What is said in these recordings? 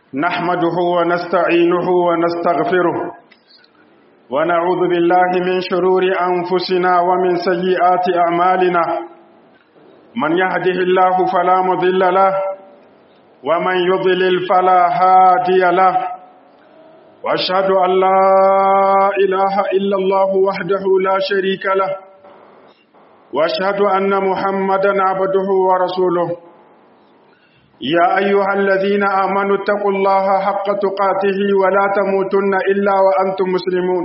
نحمده ونستعينه ونستغفره ونعوذ بالله من شرور أنفسنا ومن سيئات أعمالنا من يهده الله فلا مضل له ومن يضلل فلا هادي له وأشهد أن لا إله إلا الله وحده لا شريك له وأشهد أن محمدا عبده ورسوله يا أيها الذين آمنوا اتقوا الله حق تقاته ولا تموتن إلا وأنتم مسلمون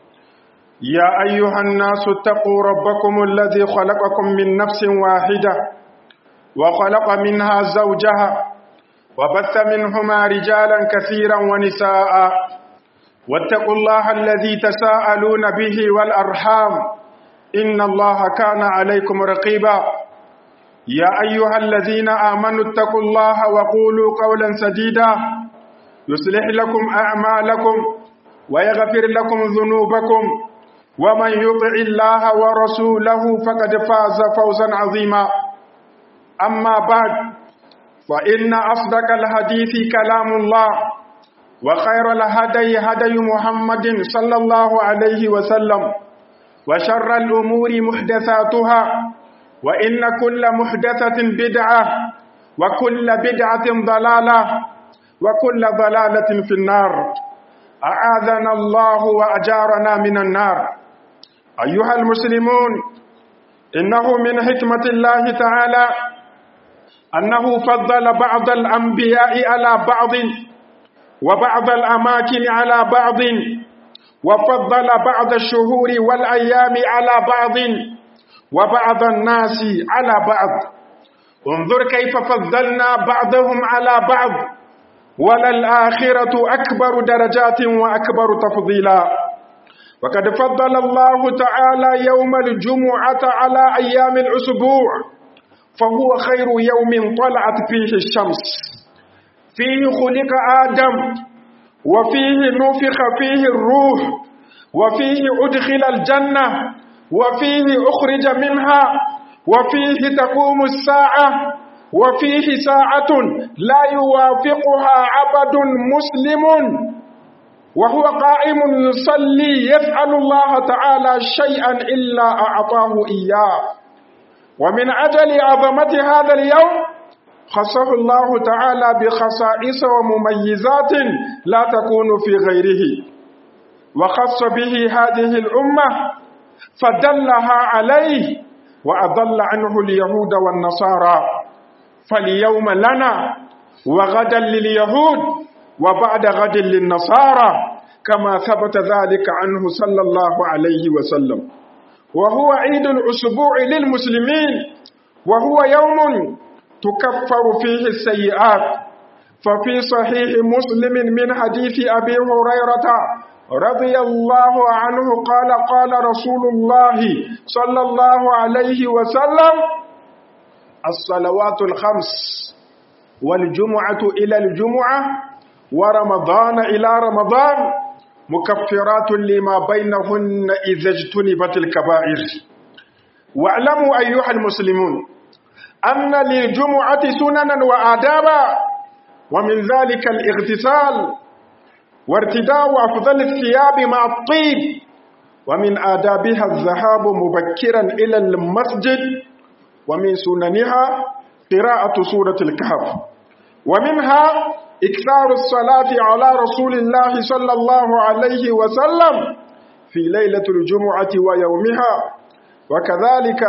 يا أيها الناس اتقوا ربكم الذي خلقكم من نفس واحدة وخلق منها زوجها وبث منهما رجالا كثيرا ونساء واتقوا الله الذي تساءلون به والأرحام إن الله كان عليكم رقيبا يا أيها الذين آمنوا اتقوا الله وقولوا قولا سديدا يصلح لكم أعمالكم ويغفر لكم ذنوبكم ومن يطع الله ورسوله فقد فاز فوزا عظيما أما بعد فإن أصدق الحديث كلام الله وخير الهدي هدي محمد صلى الله عليه وسلم وشر الأمور محدثاتها وإن كل محدثة بدعة وكل بدعة ضلالة وكل ضلالة في النار أعاذنا الله وأجارنا من النار أيها المسلمون إنه من حكمة الله تعالى أنه فضل بعض الأنبياء على بعض وبعض الأماكن على بعض وفضل بعض الشهور والأيام على بعض وبعض الناس على بعض انظر كيف فضلنا بعضهم على بعض وللآخرة أكبر درجات وأكبر تفضيلا وقد فضل الله تعالى يوم الجمعة على أيام الأسبوع فهو خير يوم طلعت فيه الشمس فيه خلق آدم وفيه نفخ فيه الروح وفيه أدخل الجنة وفيه أخرج منها وفيه تقوم الساعة وفيه ساعة لا يوافقها عبد مسلم وهو قائم يصلي يسأل الله تعالى شيئا إلا أعطاه إياه ومن أجل عظمة هذا اليوم خصه الله تعالى بخصائص ومميزات لا تكون في غيره وخص به هذه الأمة فدلها عليه وأضل عنه اليهود والنصارى فاليوم لنا وغدا لليهود وبعد غد للنصارى كما ثبت ذلك عنه صلى الله عليه وسلم وهو عيد الأسبوع للمسلمين وهو يوم تكفر فيه السيئات ففي صحيح مسلم من حديث أبي هريرة رضي الله عنه قال قال رسول الله صلى الله عليه وسلم الصلوات الخمس والجمعة إلى الجمعة ورمضان إلى رمضان مكفرات لما بينهن إذا اجتنبت الكبائر واعلموا أيها المسلمون أن للجمعة سننا وآدابا ومن ذلك الاغتسال وارتداء أفضل الثياب مع الطيب ومن آدابها الذهاب مبكرا إلى المسجد ومن سننها قراءة سورة الكهف ومنها إكثار الصلاة على رسول الله صلى الله عليه وسلم في ليلة الجمعة ويومها وكذلك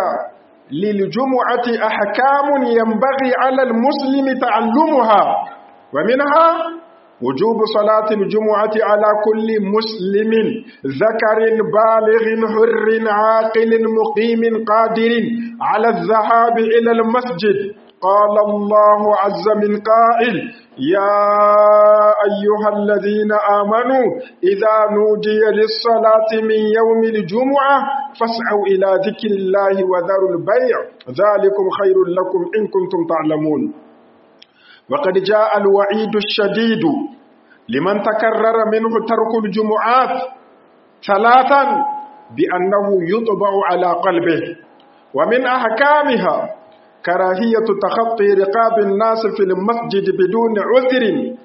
للجمعة أحكام ينبغي على المسلم تعلمها ومنها وجوب صلاة الجمعة على كل مسلم ذكر بالغ حر عاقل مقيم قادر على الذهاب إلى المسجد قال الله عز من قائل يا أيها الذين آمنوا إذا نودي للصلاة من يوم الجمعة فاسعوا إلى ذكر الله وذروا البيع ذلكم خير لكم إن كنتم تعلمون وقد جاء الوعيد الشديد لمن تكرر منه ترك الجمعات ثلاثا بأنه يطبع على قلبه ومن أحكامها كراهية تخطي رقاب الناس في المسجد بدون عذر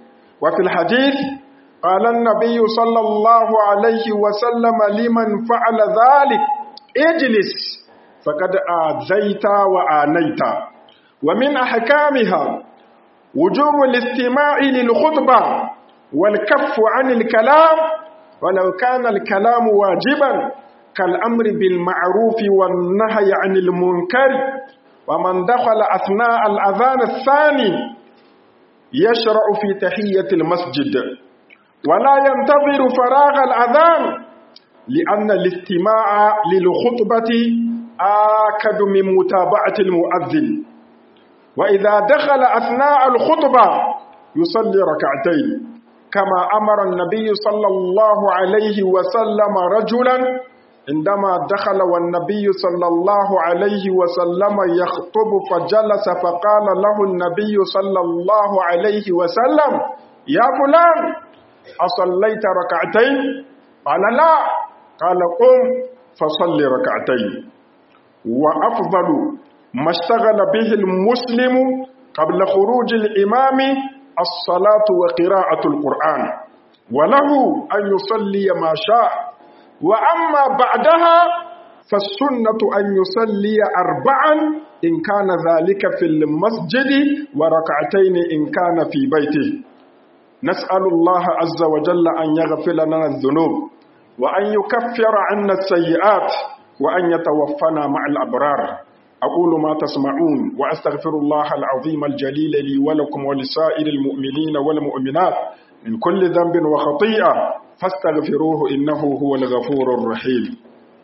وفي الحديث قال النبي صلى الله عليه وسلم لمن فعل ذلك اجلس فقد آذيت وآنيت ومن أحكامها وجوب الاستماع للخطبة والكف عن الكلام ولو كان الكلام واجبا كالأمر بالمعروف والنهي عن المنكر ومن دخل أثناء الأذان الثاني يشرع في تحية المسجد ولا ينتظر فراغ الأذان لأن الاستماع للخطبة آكد من متابعة المؤذن وإذا دخل أثناء الخطبة يصلي ركعتين كما أمر النبي صلى الله عليه وسلم رجلا عندما دخل والنبي صلى الله عليه وسلم يخطب فجلس فقال له النبي صلى الله عليه وسلم يا فلان أصليت ركعتين قال لا قال قم فصل ركعتين وأفضل ما اشتغل به المسلم قبل خروج الإمام الصلاة وقراءة القرآن وله أن يصلي ما شاء وأما بعدها فالسنة أن يصلي أربعا إن كان ذلك في المسجد وركعتين إن كان في بيته نسأل الله عز وجل أن يغفر لنا الذنوب وأن يكفر عنا السيئات وأن يتوفنا مع الأبرار أقول ما تسمعون وأستغفر الله العظيم الجليل لي ولكم ولسائر المؤمنين والمؤمنات من كل ذنب وخطيئة فاستغفروه إنه هو الغفور الرحيم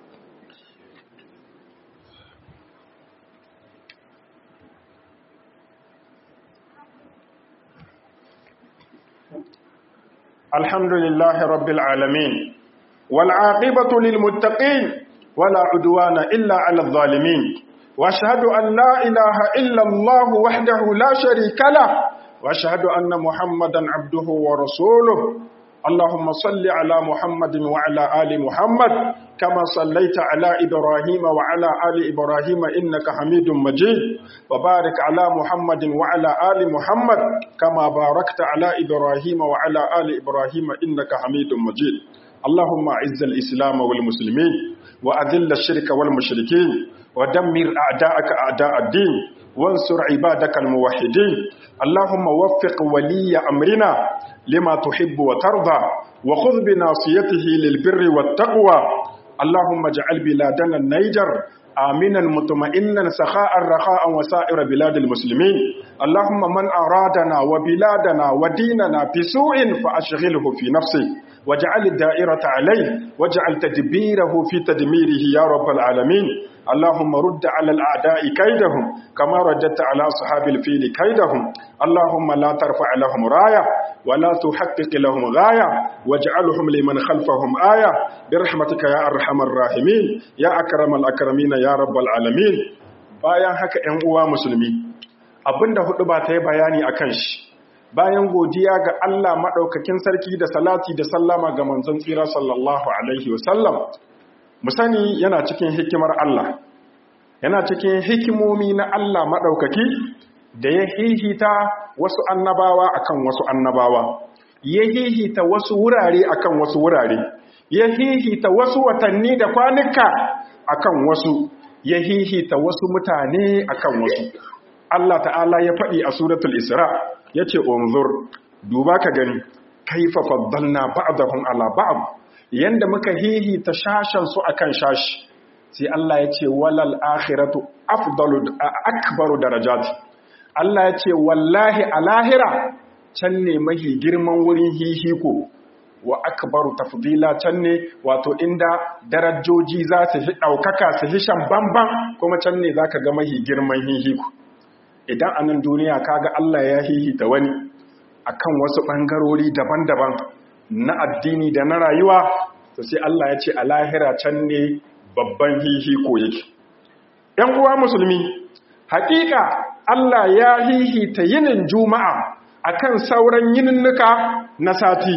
الحمد لله رب العالمين والعاقبة للمتقين ولا عدوان إلا على الظالمين واشهد ان لا اله الا الله وحده لا شريك له واشهد ان محمدا عبده ورسوله اللهم صل على محمد وعلى ال محمد كما صليت على ابراهيم وعلى ال ابراهيم انك حميد مجيد وبارك على محمد وعلى ال محمد كما باركت على ابراهيم وعلى ال ابراهيم انك حميد مجيد اللهم اعز الاسلام والمسلمين واذل الشرك والمشركين ودمر أعداءك أعداء الدين وانصر عبادك الموحدين اللهم وفق ولي أمرنا لما تحب وترضى وخذ بناصيته للبر والتقوى اللهم اجعل بلادنا النيجر آمنا مطمئنا سخاء رخاء وسائر بلاد المسلمين اللهم من أرادنا وبلادنا وديننا بسوء فأشغله في نفسه واجعل الدائرة عليه واجعل تدبيره في تدميره يا رب العالمين اللهم رد على الأعداء كيدهم كما رددت على أصحاب الفيل كيدهم اللهم لا ترفع لهم راية ولا تحقق لهم غاية واجعلهم لمن خلفهم آية برحمتك يا أرحم الراحمين يا أكرم الأكرمين يا رب العالمين bayan haka ‘yan uwa musulmi abinda hudu ba ta yi bayani a kan shi bayan godiya ga Allah maɗaukakin sarki da salati da sallama ga manzon tsira sallallahu alaihi wasallam mu sani yana cikin hikimar Allah yana cikin hikimomi na Allah maɗaukaki da ya hihita wasu annabawa akan wasu annabawa ya hihita wasu wurare akan wasu wurare ya hihita wasu watanni da kwanuka akan wasu ya hihita wasu mutane akan wasu Allah ta'ala ya faɗi a suratul Isra yace unzur duba ka gani kaifa faddalna ba'dahum ala ba'd yanda muka hihita shashan su akan shashi sai Allah ya ce walal akhiratu afdalu akbaru darajat Allah ya ce wallahi a lahira can ne mahi girman wurin hihiko wa akbaru tafdila can ne wato inda darajoji za su fi ɗaukaka su fi shan bamban kuma can ne za ka ga mahi girman hihiko idan a nan duniya kaga Allah ya hihita wani akan wasu ɓangarori daban-daban na addini da na rayuwa to sai Allah ya ce a lahira can ne babban hihiko yake ‘yan uwa musulmi hakika Allah ya hihita yinin juma'a akan sauran yininnuka na sati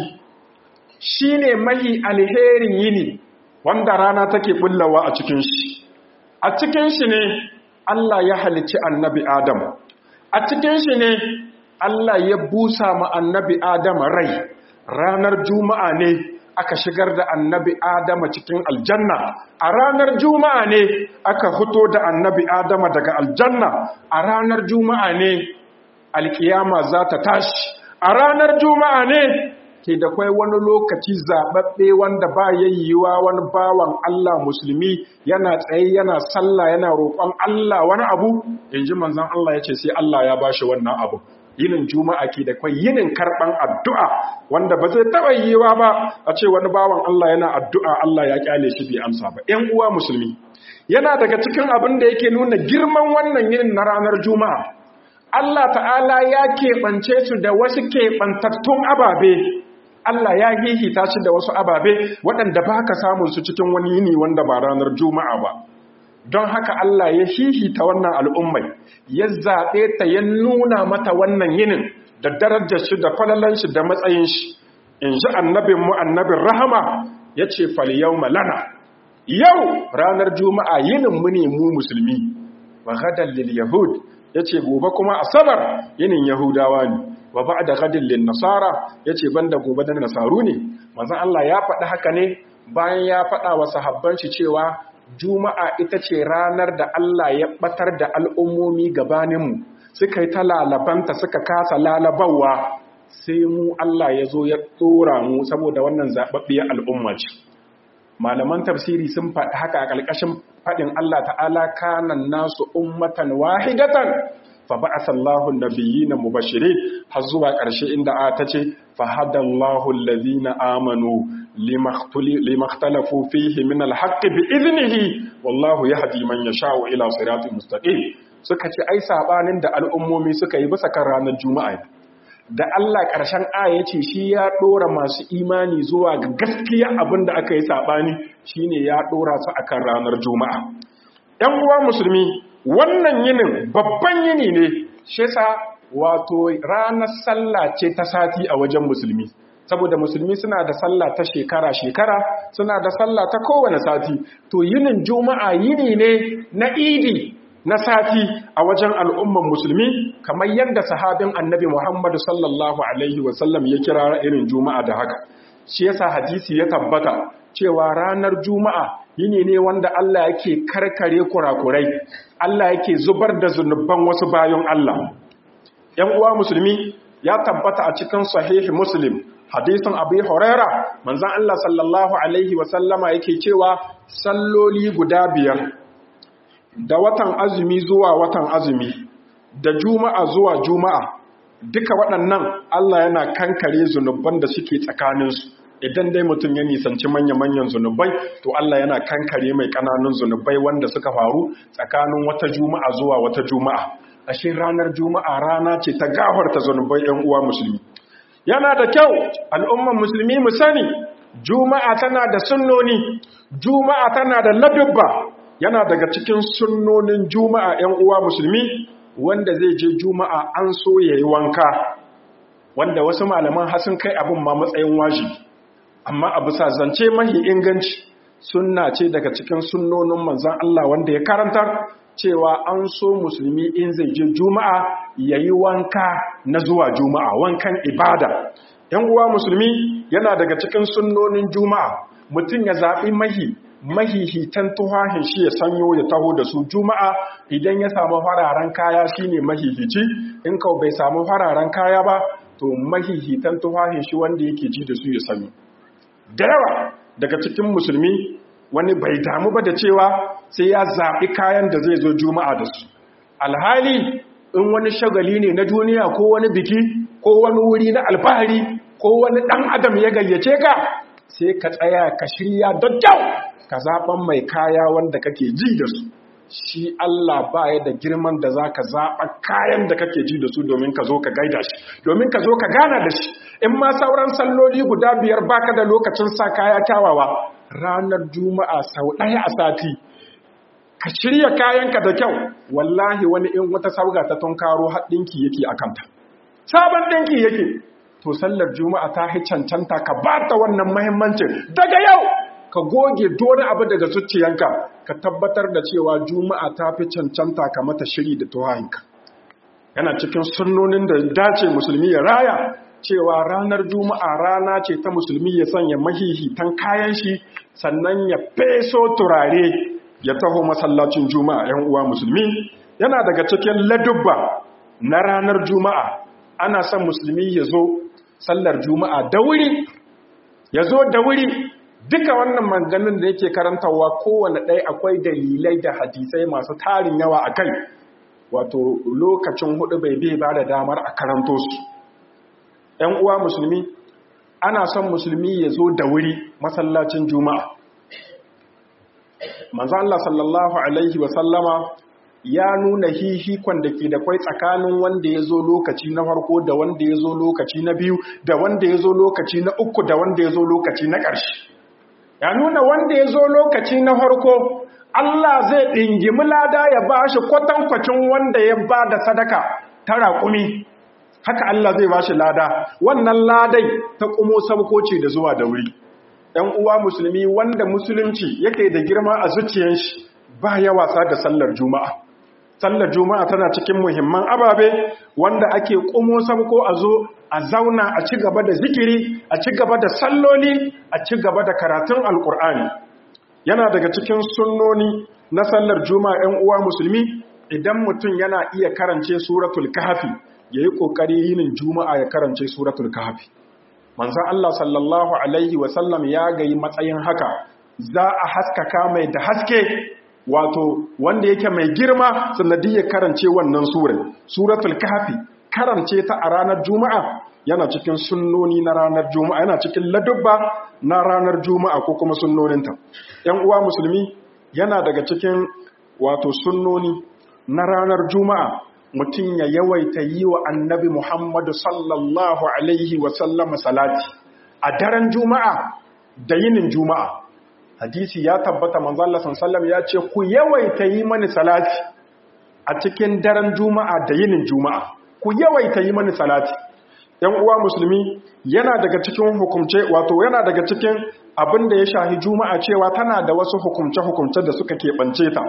shi ne mahi alherin yini wanda rana take bullawa a cikin shi a cikin shi ne Allah ya halicci annabi Adam a cikin shi ne Allah ya busa ma annabi Adama rai ranar juma'a ne aka shigar da annabi Adama cikin aljanna a ranar juma'a ne aka fito da annabi Adama daga aljanna a ranar juma'a ne alkiyama za ta tashi a ranar juma'a ne ke da kwai wani lokaci zaɓaɓɓe wanda ba yayyuwa wani bawan Allah musulmi yana tsaye yana sallah yana roƙon Allah wani abu in ji manzan Allah ya ce sai Allah ya ba shi wannan abu yinin juma'a ke da kwai yinin karɓan addu'a wanda ba zai taɓa yiwa ba a ce wani bawan Allah yana addu'a Allah ya ƙyale shi bai amsa ba ‘yan uwa musulmi yana daga cikin abin da yake nuna girman wannan yinin na ranar juma'a Allah ta'ala ya keɓance su da wasu keɓantattun ababe Allah ya hihita shi da wasu ababe waɗanda ba ka samun su cikin wani yini wanda ba ranar juma'a ba don haka Allah ya hihita wannan al'ummai ya zaɓe ta ya nuna mata wannan yinin da darajar shi da falalan shi da matsayin shi in ji annabin mu annabin rahama ya ce faliyau malana yau ranar juma'a yinin mu ne mu musulmi wa gadar lil yahud ya ce gobe kuma asabar yinin yahudawa ne wa ba da gadin lin nasara ya ce ban da gobe da nasaru ne manzan Allah ya faɗi haka ne bayan ya faɗa wa sahabban shi cewa juma'a ita ce ranar da Allah ya ɓatar da al'ummomi gabaninmu suka yi ta lalabanta suka kasa lalabawa sai mu Allah ya zo ya tsora mu saboda wannan zaɓaɓɓiyar al'umma ce malaman tafsiri sun faɗi haka a ƙarƙashin faɗin Allah ta'ala kanan nasu ummatan wahidatan fa ba'atha Allahu an-nabiyyina mubashirin har zuwa ƙarshe inda a tace fa hadallahu alladhina amanu limakhtalafu fihi min al-haqq bi idnihi wallahu yahdi man yasha'u ila siratin mustaqim suka ce ai sabanin da al'ummomi suka yi bisa kan ranar juma'a da Allah ƙarshen aya ce shi ya ɗora masu imani zuwa ga gaskiya abin da aka yi saɓani shi ne ya ɗora su a kan ranar juma'a ‘yan uwa musulmi wannan yinin babban yini ne shi sa wato ranar sallah ce ta sati a wajen musulmi saboda musulmi suna da sallah ta shekara-shekara suna da sallah ta kowane sati to yinin juma'a yini ne na idi na sati a wajen al'umman musulmi kamar yadda sahabin annabi Muhammadu sallallahu Alaihi wasallam ya kira irin juma'a da haka. Shi yasa hadisi ya tabbata cewa ranar juma'a yini ne wanda Allah yake karkare kurakurai, Allah yake zubar da zunubban wasu bayan Allah. ‘Yan uwa musulmi ya tabbata a cikin sahihi Muslim, hadisin Abu Huraira, manzan Allah sallallahu Alaihi wasallama yake cewa salloli guda biyar da watan azumi zuwa watan azumi da juma'a zuwa juma'a duka waɗannan Allah yana kankare zunuban da suke tsakaninsu idan dai mutum ya nisanci manya-manyan zunubai to Allah yana kankare mai ƙananun zunubai wanda suka faru tsakanin wata juma'a zuwa wata juma'a ashe ranar juma'a rana ce ta gafarta zunubai 'yan uwa musulmi yana da kyau al'umman musulmi mu sani juma'a tana da sunnoni juma'a tana da ladubba yana daga cikin sunnonin juma'a ‘yan uwa musulmi wanda zai je juma'a an so ya yi wanka wanda wasu malaman hasin kai abin ma matsayin wajibi amma abu sa zance mahi inganci sunna ce daga cikin sunnonin manzan Allah wanda ya karantar cewa an so musulmi in zai je juma'a ya yi wanka na zuwa juma'a wankan ibada ‘yan uwa musulmi yana daga cikin sunnonin juma'a mutum ya zaɓi mahi mahihitan tuhahin shi ya sanyo ya taho da su juma'a idan ya samu fararen kaya shine mahihici in kau bai samu fararen kaya ba to mahihitan tuhahin shi wanda yake ji da su ya sanyo da yawa daga cikin musulmi wani bai damu ba da cewa sai ya zaɓi kayan da zai zo juma'a da su alhali in wani shagali ne na duniya ko wani biki ko wani wuri na alfahari ko wani ɗan adam ya gayyace ka sai ka tsaya ka shirya da kyau ka zaɓan mai kaya wanda kake ji da su shi Allah baya da girman da za ka zaɓa kayan da kake ji da su domin ka zo ka gaida shi domin ka zo ka gana da shi in ma sauran salloli guda biyar baka da lokacin sa kaya kyawawa ranar juma'a sau ɗaya a sati ka shirya kayanka da kyau wallahi wani in wata sauga ta tunkaro haɗinki yake a kanta sabon ɗinki yake to sallar juma'a ta hi cancanta ka ba ta wannan mahimmancin daga yau ka goge dole abu daga zuciyanka ka tabbatar da cewa juma'a ta fi cancanta ka mata shiri da tuhahinka yana cikin sunnonin da dace musulmi ya raya cewa ranar juma'a rana ce ta musulmi ya sanya mahihitan kayan shi sannan ya feso turare ya taho masallacin juma'a yan uwa musulmi yana daga cikin ladubba na ranar juma'a ana son musulmi ya zo sallar juma'a da wuri ya zo da wuri duka wannan maganin da yake karantarwa kowane ɗaya akwai dalilai da hadisai masu tarin yawa a kai wato lokacin hudu bai bai ba da damar a karanto su ‘yan uwa musulmi ana son musulmi ya zo da wuri masallacin juma'a manzo Allah sallallahu alaihi wasallama ya nuna hihikon da ke da kwai tsakanin wanda ya zo lokaci na farko da wanda ya zo lokaci na biyu da wanda ya zo lokaci na uku da wanda ya zo lokaci na ƙarshe ya nuna wanda ya zo lokaci na farko Allah zai ɗingimi lada ya ba shi kwatankwacin wanda ya ba da sadaka ta raƙumi haka Allah zai ba shi lada wannan ladai ta ƙumo sabkoci da zuwa da wuri ‘yan uwa musulmi wanda musulunci yake da girma a zuciyar shi ba ya wasa da sallar juma'a sallar juma'a tana cikin muhimman ababe wanda ake ƙumo sabko a zo a zauna a ci gaba da zikiri a ci gaba da salloli a ci gaba da karatun alkur'ani yana daga cikin sunnoni na sallar juma'a 'yan uwa musulmi idan mutum yana iya karance suratul kahfi yayi kokari yinin juma'a ya karance suratul kahfi manzon Allah sallallahu alaihi wa sallam ya gayi matsayin haka za a haskaka mai da haske wato wanda yake mai girma sanadiyar karance wannan surar suratul kahfi karance ta a ranar juma'a yana cikin sunnoni na ranar juma'a yana cikin ladubba na ranar juma'a ko kuma sunnoninta yan uwa musulmi yana daga cikin wato sunnoni na ranar juma'a mutum ya yawaita yi wa annabi muhammadu sallallahu alaihi wasallam salati a daren juma'a da yinin juma'a hadisi ya tabbata manzalla sallam ya ce ku yawaita yi mani salati a cikin daren juma'a da yinin juma'a ku yawaita yi mani salati ‘yan uwa musulmi yana daga cikin hukumce wato yana daga cikin abin da ya shahi juma'a cewa tana da wasu hukumce-hukumce da suka keɓance ta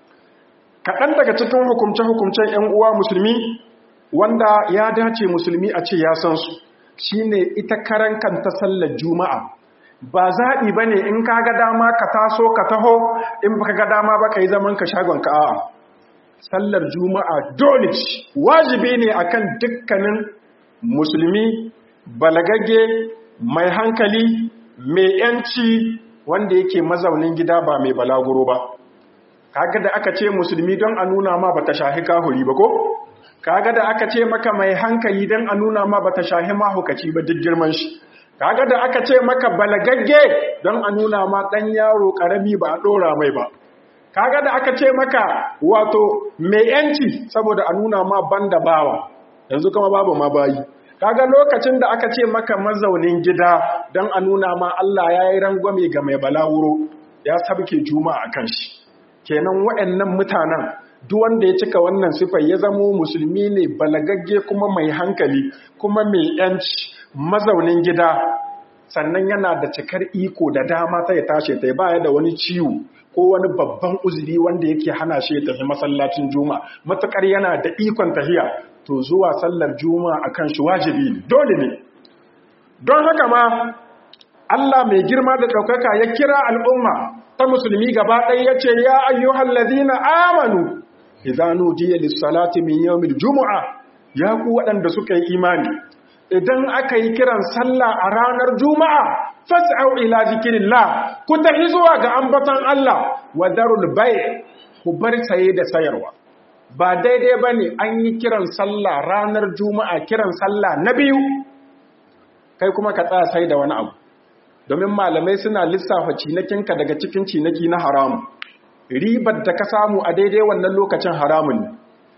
kaɗan daga cikin hukumce-hukumcen ‘yan uwa musulmi wanda ya dace musulmi a ce ya san su shi ne ita karan kanta sallar juma'a ba zaɓi ba ne in ka ga dama ka taso ka taho in ba ka ga dama ba ka yi zaman ka shagon ka a'a sallar juma'a dole wajibi ne akan dukkanin musulmi balagagge mai hankali mai yanci wanda yake mazaunin gida ba mai balaguro ba kaga da aka ce musulmi don a nuna ma bata shahi kahuri ba ko kaga da aka ce maka mai hankali don a nuna ma bata shahi mahukaci ba duk girman shi kaga da aka ce maka balagagge don a nuna ma dan yaro karami ba a dora mai ba kaga da aka ce maka wato mai yanci saboda a nuna ma banda bawa yanzu kuma babu ma bayi kaga lokacin da aka ce maka mazaunin gida don a nuna ma Allah ya yi rangwame ga mai balawuro ya sabke juma'a kan shi kenan waɗannan mutanen duk wanda ya cika wannan sifar ya zamo musulmi ne balagagge kuma mai hankali kuma mai yanci mazaunin gida sannan yana da cikar iko da dama ta ya tashi ta baya da wani ciwo ko wani babban uzuri wanda yake hana shi ya tafi masallacin juma'a matukar yana da ikon tahiya to zuwa sallar juma'a akan shi wajibi ne dole ne don haka ma Allah mai girma da ɗaukaka ya kira al'umma ta musulmi gaba ɗaya ya ce ya ayyuhal ladina amanu idza nudiya lis-salati min yawmil jumu'a ya ku waɗanda suka yi imani idan aka yi kiran sallah a ranar juma'a fas'au ila zikrillah ku tafi zuwa ga ambaton Allah wa darul bay' ku bar saye da sayarwa ba daidai bane an yi kiran sallah ranar juma'a kiran sallah na biyu kai kuma ka tsaya sai da wani abu domin malamai suna lissafa cinakinka daga cikin cinaki na haramu ribar da ka samu a daidai wannan lokacin haramun ne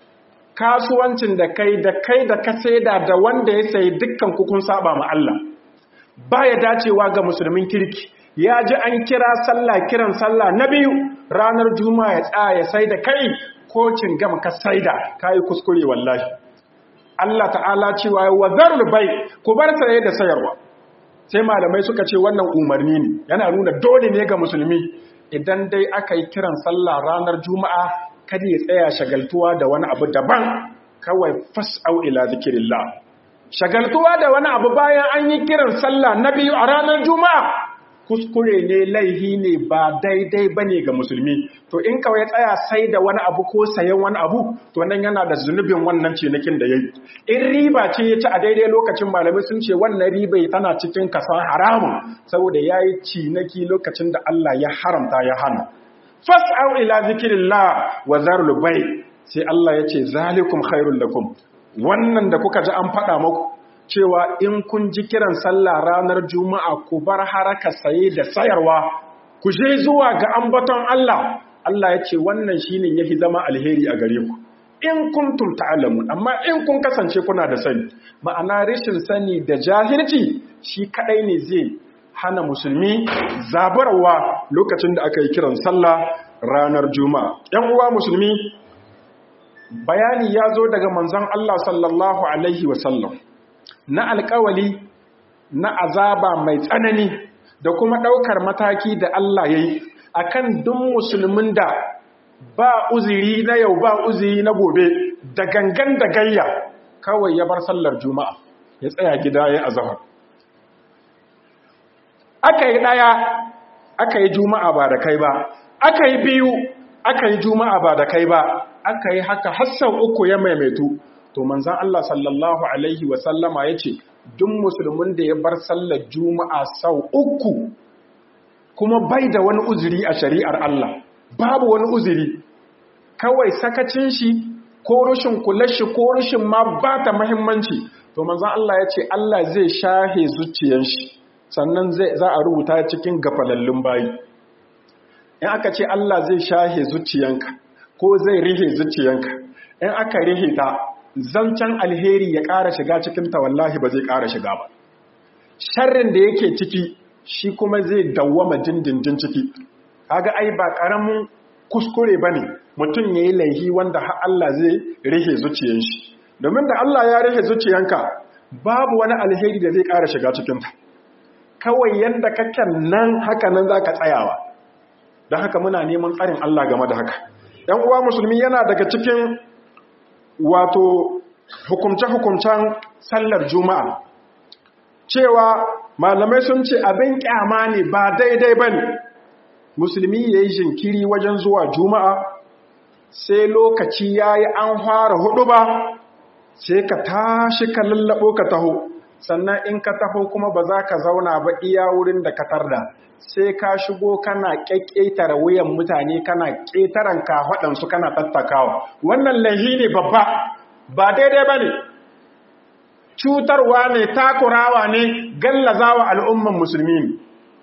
kasuwancin da kai da kai da ka saida da wanda ya sayi dukkan kukun saba ma Allah baya dacewa ga musulmin kirki ya ji an kira sallah kiran sallah na biyu ranar juma'a ya tsaya ya sai da kai ko gama ka saida kai kuskure wallahi Allah ta'ala cewa wa zarul bai ku bar saye da sayarwa sai malamai suka ce wannan umarni ne yana nuna dole ne ga musulmi idan dai aka yi kiran sallah ranar juma'a kada ya tsaya shagaltuwa da wani abu daban kawai fas'au ila zikirillah shagaltuwa da wani abu bayan an yi kiran sallah na biyu a ranar juma'a kuskure ne laihi ne ba daidai ba ne ga musulmi to in kawai ya tsaya sai da wani abu ko sayan wani abu to nan yana da zunubin wannan cinikin da ya yi in riba ce ya ci a daidai lokacin malamai sun ce wannan riba tana cikin kasan haramun saboda ya yi ciniki lokacin da Allah ya haramta ya hana fas'au ila zikirillah wa zarul bai sai Allah ya ce zalikum khairul lakum wannan da kuka ji an faɗa muku cewa in kun ji kiran sallah ranar juma'a ku bar haraka saye da sayarwa ku je zuwa ga ambaton Allah Allah ya ce wannan shine yafi zama alheri a gare ku in kuntum ta'lamun amma in kun kasance kuna da sani ma'ana rashin sani da jahilci shi kadai ne zai hana musulmi zabarwa lokacin da aka yi kiran sallah ranar juma'a yan uwa musulmi bayani ya zo daga manzon Allah sallallahu alaihi wasallam na alkawali na azaba mai tsanani da kuma ɗaukar mataki da Allah ya yi a kan duk musulmin da ba uziri na yau ba uziri na gobe da gangan da gayya kawai ya bar sallar juma'a ya tsaya gida ya azahar aka yi ɗaya aka yi juma'a ba da kai ba aka yi biyu aka yi juma'a ba da kai ba aka yi haka hassan uku ya maimaitu to manzan Allah sallallahu Alaihi wasallama ya ce duk musulmin da ya bar sallar juma'a sau uku kuma bai da wani uzuri a shari'ar Allah babu wani uzuri kawai sakacin shi ko rushin kular shi ko rushin ma ba ta mahimmanci to manzan Allah ya ce Allah zai shahe zuciyar shi sannan za a rubuta cikin gafalallun bayi in aka ce Allah zai shahe zuciyanka ko zai rihe zuciyanka in aka rihe ta zancen alheri ya ƙara shiga cikin ta wallahi ba zai ƙara shiga ba sharrin da yake ciki shi kuma zai dawwama dindindin ciki kaga ai ba ƙaramin kuskure bane mutum yayi laihi wanda har Allah zai rihe zuciyan shi domin da Allah ya rihe zuciyanka babu wani alheri da zai ƙara shiga cikin ta kawai yanda kake nan haka nan zaka tsayawa don haka muna neman tsarin Allah game da haka ‘yan uwa musulmi yana daga cikin wato hukumce-hukumcen sallar juma'a cewa malamai sun ce abin kyama ne ba daidai ba ne musulmi ya yi jinkiri wajen zuwa juma'a sai lokaci ya yi an fara hudu ba sai ka tashi ka lallabo ka taho sannan in ka taho kuma ba za ka zauna ba iya wurin da ka tarda sai ka shigo kana ƙyaƙƙetare wuyan mutane kana ƙetaren kafaɗansu kana tattakawa wannan laihi ne babba ba daidai ba ne cutarwa ne takurawa ne gallazawa al'umman musulmi ne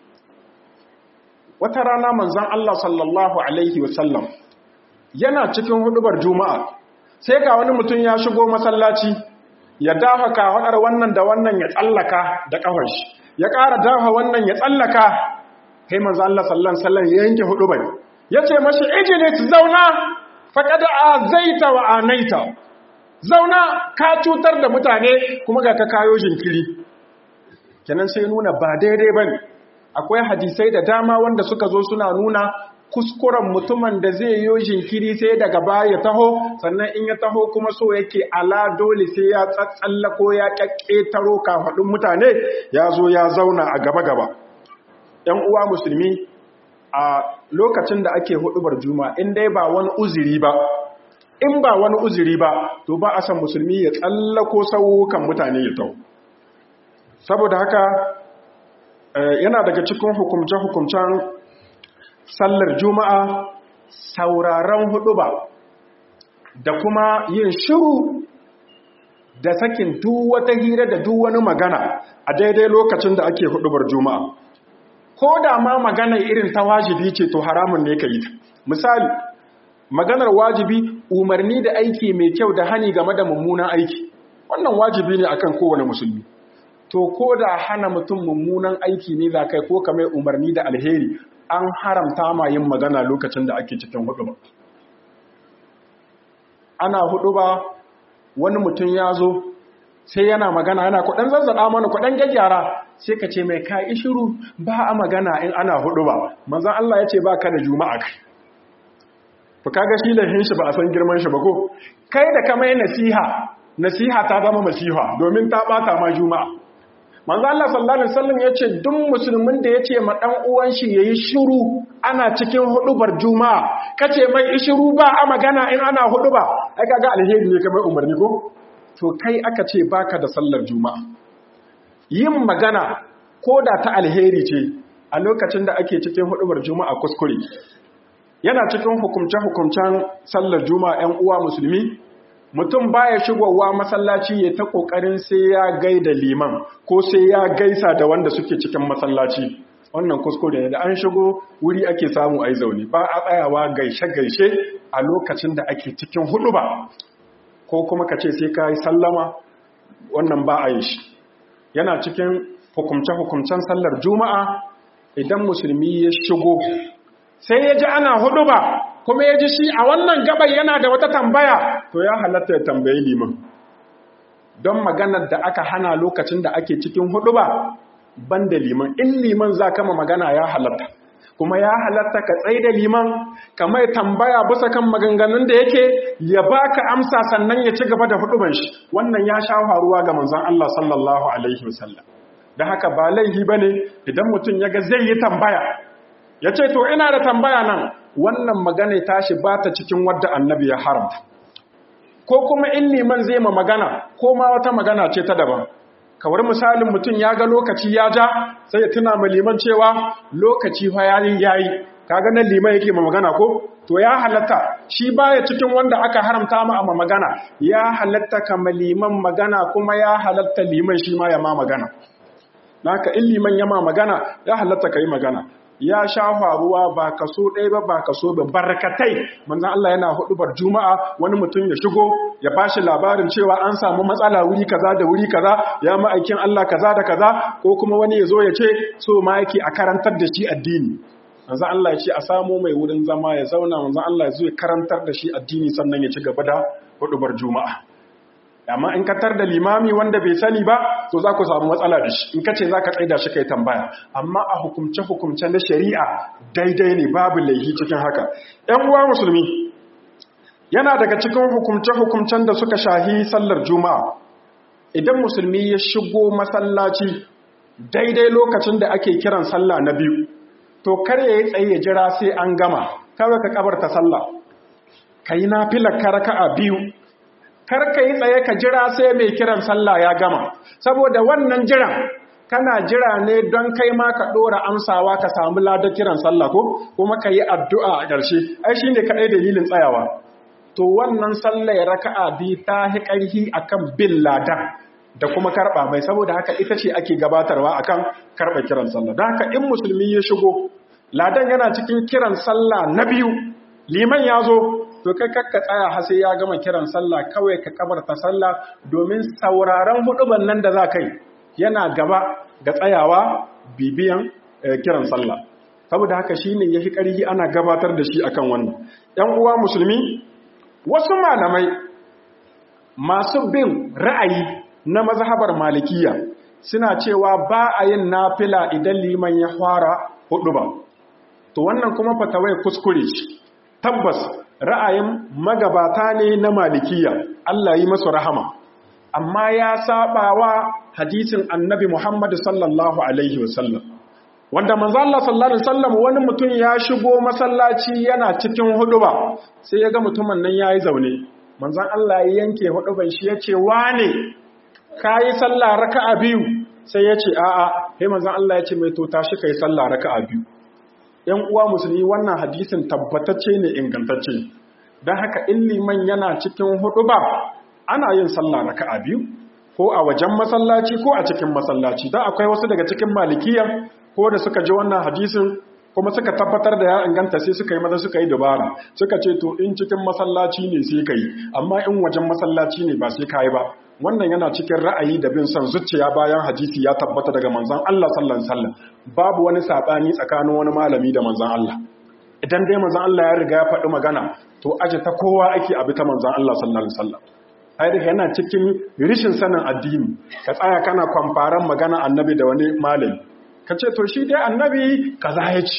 wata rana manzan Allah sallallahu Alaihi wasallam yana cikin hudubar juma'a sai ga wani mutum ya shigo masallaci ya dafa kafaɗar wannan da wannan ya tsallaka da ƙafar shi ya ƙara dafa wannan ya tsallaka kai manzo Allah sallallahu alaihi wasallam ya yanke hudu bai yace mashi ijlis zauna faqad azaita wa anaita zauna ka cutar da mutane kuma ga ka kayo jinkiri kenan sai nuna ba daidai bane akwai hadisai da dama wanda suka zo suna nuna kuskuren mutumin da zai yi jinkiri sai daga baya taho sannan in ya taho kuma so yake ala dole sai ya tsatsalla ko ya kakketaro kafaɗin mutane ya zo ya zauna a gaba-gaba ‘yan uwa musulmi a lokacin da ake hudubar juma in dai ba wani uziri ba in ba wani uziri ba to ba a san musulmi ya tsallako saukan mutane ya tau saboda haka yana daga cikin hukumce-hukumcen sallar juma'a sauraron huduba da kuma yin shiru da sakin duk wata hira da duk wani magana a daidai lokacin da ake hudubar juma'a ko da ma magana irin ta wajibi ce to haramun ne ka yi misali maganar wajibi umarni da aiki mai kyau da hani game da mummunan aiki wannan wajibi ne akan kowane musulmi to ko da hana mutum mummunan aiki ne za kai ko kamar umarni da alheri an haramta ma yin magana lokacin da ake cikin hudu ba ana hudu ba wani mutum ya zo sai yana magana yana kudan zazzaɗa mana kudan gyaggyara sai ka ce mai ka shiru ba a magana in ana hudu ba manzan Allah ya ce ba ka da juma'a kai to kaga shi lahin shi ba a san girman shi ba ko kai da ka mai nasiha nasiha ta zama masiha domin ta bata ma juma'a manzo Allah sallallahu alaihi wasallam yace duk musulmin da yace ma dan uwan shi yayi shiru ana cikin hudubar juma'a kace mai shiru ba a magana in ana huduba ai kaga alheri ne kamar umarni ko to kai aka ce baka da sallar juma'a yin magana ko da ta alheri ce a lokacin da ake cikin hudubar juma'a kuskure yana cikin hukumce-hukumcen sallar juma'a 'yan uwa musulmi mutum baya shigowa masallaci ya ta kokarin sai ya gaida liman ko sai ya gaisa da wanda suke cikin masallaci wannan kuskure ne da an shigo wuri ake samu ai zaune ba a tsayawa gaishe-gaishe a lokacin da ake cikin hudu ba ko kuma ka ce sai ka yi sallama wannan ba a yi shi yana cikin hukumce-hukumcen sallar juma'a idan musulmi ya shigo sai ya ji ana hudu ba kuma ya ji shi a wannan gabar yana da wata tambaya to ya halatta ya tambayi liman don maganar da aka hana lokacin da ake cikin hudu ba ban da liman in liman za kama magana ya halatta kuma ya halatta ka tsaye da liman ka mai tambaya bisa kan maganganun da yake ya baka amsa sannan ya ci gaba da huduban shi wannan ya sha faruwa ga manzon Allah sallallahu alaihi wasallam da haka ba laifi bane idan mutum ya ga zai yi tambaya ya ce to ina da tambaya nan wannan magana tashi ba ta cikin wadda annabi ya haramta ko kuma in liman zai ma magana ko ma wata magana ce ta daban kawar misalin mutum ya ga lokaci ya ja sai ya tuna ma liman cewa lokaci fa yayi yayi kaga nan liman yake ma magana ko to ya halatta shi baya cikin wanda aka haramta ma amma magana ya halatta kama liman magana kuma ya halatta liman shi ma ya ma magana naka in liman ya ma magana ya halatta kai magana ya sha faruwa ba kaso ɗaya ba ba kaso ba barkatai manzan Allah yana hudubar juma'a wani mutum ya shigo ya bashi labarin cewa an samu matsala wuri kaza da wuri kaza ya ma'aikin Allah kaza da kaza ko kuma wani ya zo ya ce so ma yake a karantar da shi addini manzan Allah ya ce a samu mai wurin zama ya zauna manzan Allah ya zo ya karantar da shi addini sannan ya ci gaba da hudubar juma'a amma in ka tar da limami wanda bai sani ba to za ku samu matsala da shi in ka ce za ka tsaida shi kai tambaya amma a hukumce-hukumce na shari'a daidai ne babu laihi cikin haka ‘yan uwa musulmi yana daga cikin hukumce-hukumcen da suka shahi sallar juma'a idan musulmi ya shigo masallaci daidai lokacin da ake kiran sallah na biyu to kar ya yi tsaye ya jira sai an gama kawai ka kabarta sallah ka yi na filar karaka a biyu kar ka yi tsaye ka jira sai mai kiran sallah ya gama saboda wannan jiran kana jira ne don kai ma ka ɗora amsawa ka samu ladar kiran sallah ko kuma ka yi addu'a a ƙarshe ai shi ne kaɗai dalilin tsayawa to wannan sallah ya raka'a bi ta hi ƙarfi akan bin ladan da kuma karɓa mai saboda haka ita ce ake gabatarwa akan karɓa kiran sallah don haka in musulmi ya shigo ladan yana cikin kiran sallah na biyu liman ya zo to kai kakka tsaya har sai ya gama kiran sallah kawai ka kabarta sallah domin sauraron huduban nan da za kai yana gaba ga tsayawa bibiyan kiran sallah saboda haka shine yafi ƙarfi ana gabatar da shi akan wannan ɗan uwa musulmi wasu malamai masu bin ra'ayi na mazhabar malikiya suna cewa ba a yin nafila idan liman ya fara huduba to wannan kuma fatawai kuskure ce tabbas ra'ayin magabata ne na malikiya Allah yi masu rahama amma ya saba wa hadisin annabi Muhammad sallallahu alaihi wasallam wanda manzo Allah sallallahu alaihi wasallam wani mutum ya shigo masallaci yana cikin huduba sai ya ga mutumin nan yayi zaune manzon Allah ya yanke huduban shi yace wane kai sallah raka'a biyu sai yace a'a sai manzon Allah yace mai to tashi kai sallah raka'a biyu ‘yan uwa musulmi wannan hadisin tabbatacce ne ingantacce don haka in liman yana cikin hudu ba ana yin sallah raka'a biyu ko a wajen masallaci ko a cikin masallaci don akwai wasu daga cikin malikiyan ko da suka ji wannan hadisin kuma suka tabbatar da ya inganta sai suka yi maza suka yi dabara suka ce to in cikin masallaci ne sai ka yi amma in wajen masallaci ne ba sai ka yi ba wannan yana cikin ra'ayi da bin son zuciya bayan hadisi ya tabbata daga manzon Allah sallallahu alaihi wasallam babu wani sabani tsakanin wani malami da manzon Allah idan dai manzon Allah ya riga ya faɗi magana to aje ta kowa ake abi ta manzon Allah sallallahu alaihi wasallam ai daga yana cikin rishin sanin addini ka tsaya kana kwamfaran magana annabi da wani malami ka ce to shi dai annabi kaza ya ce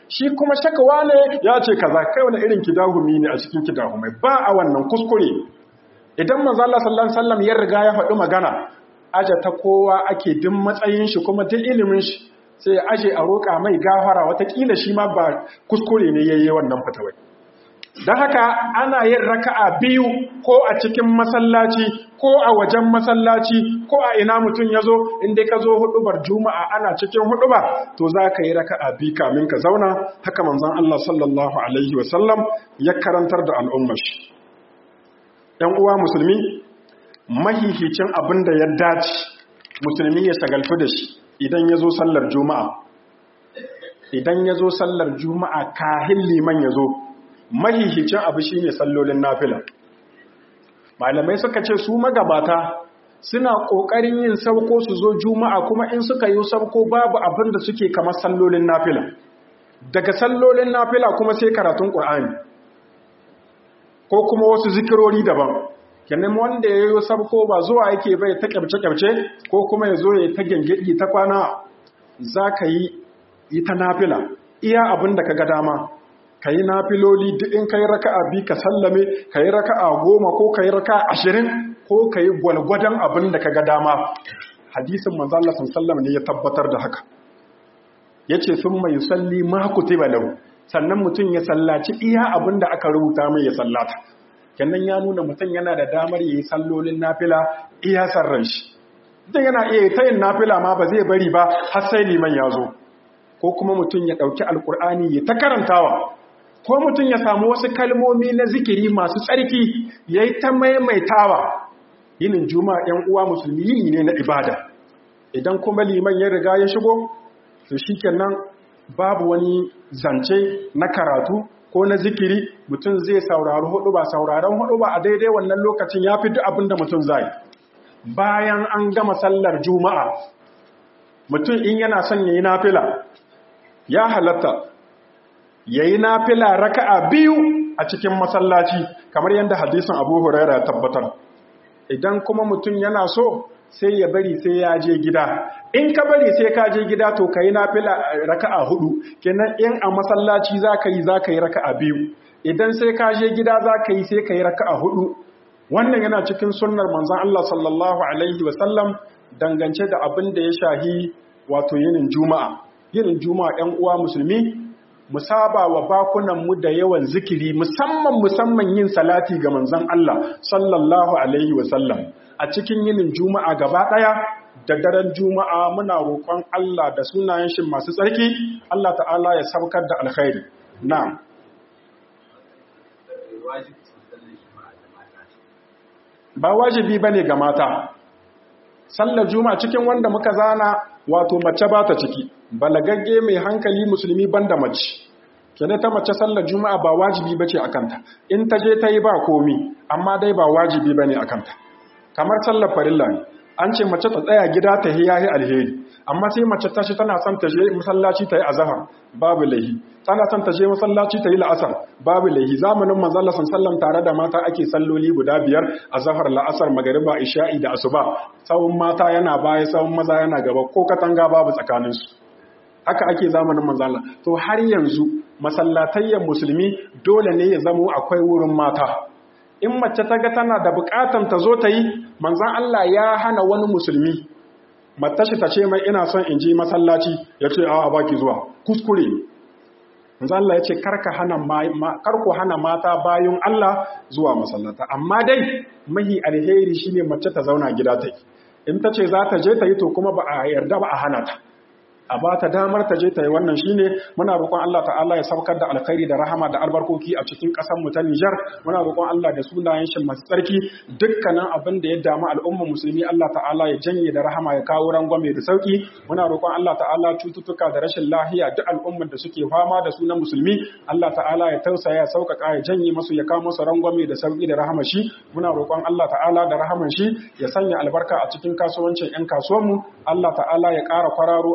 shi kuma shakawa ne ya ce kaza kai wani irin kidahumi ne a cikin kidahumai ba a wannan kuskure idan manzo Allah sallallahu alaihi wasallam ya riga ya faɗi magana aje ta kowa ake din matsayin shi kuma duk ilimin shi sai ya aje a roƙa mai gafara watakila shi ma ba kuskure ne yayi wannan fatawai don haka ana yin raka'a biyu ko a cikin masallaci ko a wajen masallaci ko a ina mutum ya zo inda ka zo hudubar juma'a ana cikin huduba to za ka yi raka'a biyu kamin ka zauna haka manzon Allah sallallahu alaihi wasallam ya karantar da al'ummar shi ‘yan uwa musulmi mahihicin abin da ya dace musulmi ya shagaltu da shi idan ya zo sallar juma'a idan ya zo sallar juma'a kahin liman ya zo mahihicin abu shi ne sallolin nafila malamai suka ce su magabata suna ƙoƙarin yin sauko su zo juma'a kuma in suka yi sauko babu abin da suke kamar sallolin nafila daga sallolin nafila kuma sai karatun ƙur'ani ko kuma wasu zikirori daban kenan wanda ya yi sauko ba zuwa yake bai ta kyamce-kyamce ko kuma ya zo ya ta gyangyaɗi ta kwana za ka yi ta nafila iya abin da ka ga dama ka yi nafiloli duk in ka yi raka'a bi ka sallame ka yi raka'a goma ko ka yi raka'a ashirin ko ka yi gwalgwadon abin da ka ga dama hadisin manzala sallam ne ya tabbatar da haka ya ce sun mai salli ma kutiba lahu sannan mutum ya sallaci iya abin da aka rubuta mai ya sallata kenan ya nuna mutum yana da damar yi sallolin nafila iya sarran shi mutum yana iya ta yin nafila ma ba zai bari ba har sai liman ya zo ko kuma mutum ya ɗauki alkur'ani ya ta karantawa ko mutum ya samu wasu kalmomi na zikiri masu tsarki ya yi ta maimaitawa yinin juma'a ‘yan uwa musulmi yini ne na ibada idan kuma liman ya riga ya shigo to shi kenan babu wani zance na karatu ko na zikiri mutum zai saurari hudu ba sauraron hudu ba a daidai wannan lokacin ya fi duk abin da mutum zai bayan an gama sallar juma'a mutum in yana son ya yi nafila ya halatta ya yi nafila raka'a biyu a cikin masallaci kamar yadda hadisin abu huraira ya tabbatar idan kuma mutum yana so sai ya bari sai ya je gida in ka bari sai ka je gida to ka yi nafila raka'a hudu kenan in a masallaci za ka yi za ka yi raka'a biyu idan sai ka je gida za ka yi sai ka yi raka'a hudu wannan yana cikin sunnar manzon Allah sallallahu alaihi wasallam dangance da abin da ya shahi wato yinin juma'a yinin juma'a ɗan uwa musulmi mu saba wa bakunanmu da yawan zikiri musamman musamman yin salati ga manzon Allah sallallahu alaihi wasallam a cikin yinin juma'a gaba ɗaya da daren juma'a muna roƙon Allah da sunayen shi masu tsarki Allah ta'ala ya saukar da alkhairi na'am ba wajibi bane ga mata sallar juma'a cikin wanda muka zana wato mace ba ta ciki balagagge mai hankali musulmi banda mace kene ta mace sallar juma'a ba wajibi bace akanta in ta je ta yi ba komi amma dai ba wajibi bane akanta kamar sallar farilla ne an ce mace ta tsaya gida ta yi yayi alheri amma sai mace ta shi tana son ta je masallaci ta yi azhar babu lahi tana son ta je masallaci ta yi la'asar babu lahi zamanin manzon Allah sallallahu tare da mata ake salloli guda biyar azhar la'asar magariba isha'i da asuba tsawon mata yana baya tsawon maza yana gaba ko katanga babu tsakaninsu haka ake zamanin manzon Allah to har yanzu masallatayyan musulmi dole ne ya zamo akwai wurin mata in mace ta ga tana da bukatan ta zo ta yi manzan Allah ya hana wani musulmi matashi ta ce mai ina son in ji masallaci ya ce a baki zuwa kuskure manzan Allah ya ce karku hana mata bayan Allah zuwa masallata amma dai mahi alheri shine mace ta zauna gida ta yi in ta ce za ta je ta yi to kuma ba a yarda ba a hana ta a ba ta damar ta je ta yi wannan shine muna roƙon Allah ta'ala ya saukar da alkhairi da rahama da albarkoki a cikin ƙasar mu ta Nijar muna roƙon Allah da sunayen shi masu tsarki dukkanin abin da ya damu al'umma musulmi Allah ta'ala ya janye da rahama ya kawo rangwame da sauki muna roƙon Allah ta'ala cututtuka da rashin lahiya duk al'ummar da suke fama da su na musulmi Allah ta'ala ya tausaya ya sauƙaƙa ya janye musu ya kawo musu rangwame da sauki da rahama shi muna roƙon Allah ta'ala da rahaman shi ya sanya albarka a cikin kasuwancin 'yan kasuwanmu Allah ta'ala ya ƙara kwararo alkhairu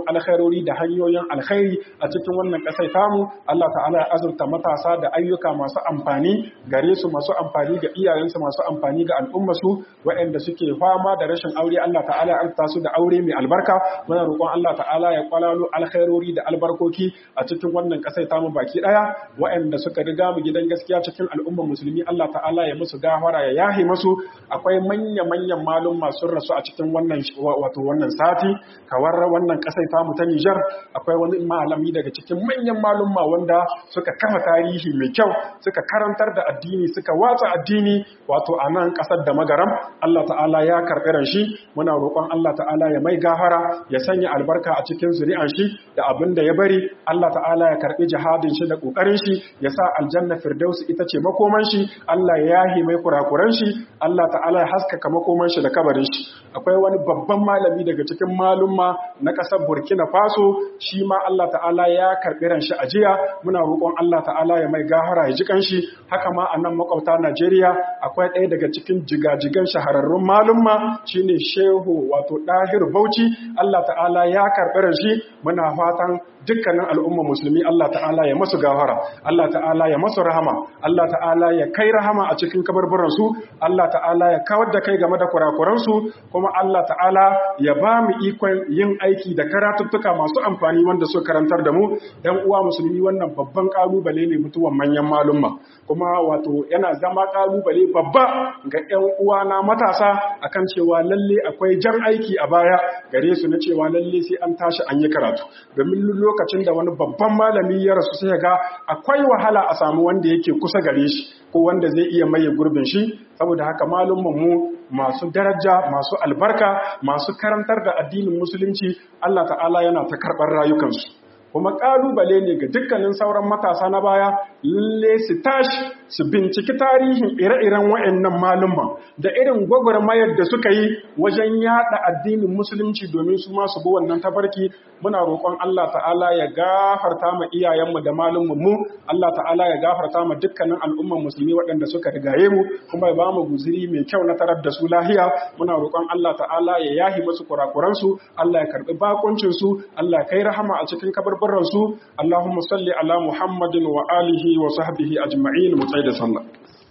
alkhairori da hanyoyin alkhairi a cikin wannan ƙasar tamu Allah ta'ala ya azurta matasa da ayyuka masu amfani gare su masu amfani ga iyayensu masu amfani ga al'ummarsu waɗanda suke fama da rashin aure Allah ta'ala ya arta su da aure mai albarka muna roƙon Allah ta'ala ya kwalalo alkhairori da albarkoki a cikin wannan ƙasar tamu baki ɗaya waɗanda suka riga mu gidan gaskiya cikin al'ummar musulmi Allah ta'ala ya musu gafara ya yahe musu akwai manya-manyan malum masu rasu a cikin wannan wato wannan sati kawar wannan ƙasar tamu ta Nijar akwai wani malami daga cikin manyan malumma wanda suka kafa tarihi mai kyau suka karantar da addini suka watsa addini wato a nan ƙasar da magaram Allah ta'ala ya karɓi ran shi muna roƙon Allah ta'ala ya mai gafara ya sanya albarka a cikin zuri'an shi da abin da ya bari Allah ta'ala ya karɓi jihadin shi da ƙoƙarin shi ya sa aljanna firdaus ita ce makoman shi Allah ya yahi mai kurakuran shi Allah ta'ala ya haskaka makoman shi da kabarin shi akwai wani babban malami daga cikin malumma na ƙasar Burkina Faso shi ma Allah ta'ala ya karɓi ran shi a jiya muna roƙon Allah ta'ala ya mai gahara ya ji kanshi haka ma a nan makwabta Najeriya akwai ɗaya daga cikin jigajigan shahararrun malumma shine Shehu wato Dahir Bauchi Allah ta'ala ya karɓi ran shi muna fatan dukkanin al'umma musulmi Allah ta'ala ya masu gafara Allah ta'ala ya masu rahama Allah ta'ala ya kai rahama a cikin kabarbaransu Allah ta'ala ya kawar da kai game da kurakuransu kuma Allah ta'ala ya ba mu ikon yin aiki da karatuttuka masu amfani wanda su karantar da mu dan uwa musulmi wannan babban kalubale ne mutuwan manyan malumma kuma wato yana zama kalubale babba ga ƴan uwa na matasa akan cewa lalle akwai jan aiki a baya gare su na cewa lalle sai an tashi an yi karatu domin lokacin da wani babban malami ya rasu sai ga akwai wahala a samu wanda yake kusa gare shi ko wanda zai iya maye gurbin shi saboda haka malumman mu masu daraja masu albarka masu karantar da addinin musulunci Allah ta'ala yana ta karɓar rayukansu kuma ƙalubale ne ga dukkanin sauran matasa na baya lalle su tashi su binciki tarihin ire-iren wa'annan malumman da irin gwagwarmayar da suka yi wajen yada addinin musulunci domin su masu bi wannan tafarki muna roƙon Allah ta'ala ya gafarta ma iyayenmu da malumman mu Allah ta'ala ya gafarta ma dukkanin al'umman musulmi waɗanda suka rigaye mu kuma ya ba mu guziri mai kyau na tarar da su lahiya muna roƙon Allah ta'ala ya yahi musu kurakuransu Allah ya karɓi bakuncin su Allah ya kai rahama a cikin kabarbaran su Allahumma salli ala Muhammadin wa alihi wa sahbihi ajma'in mu da sallah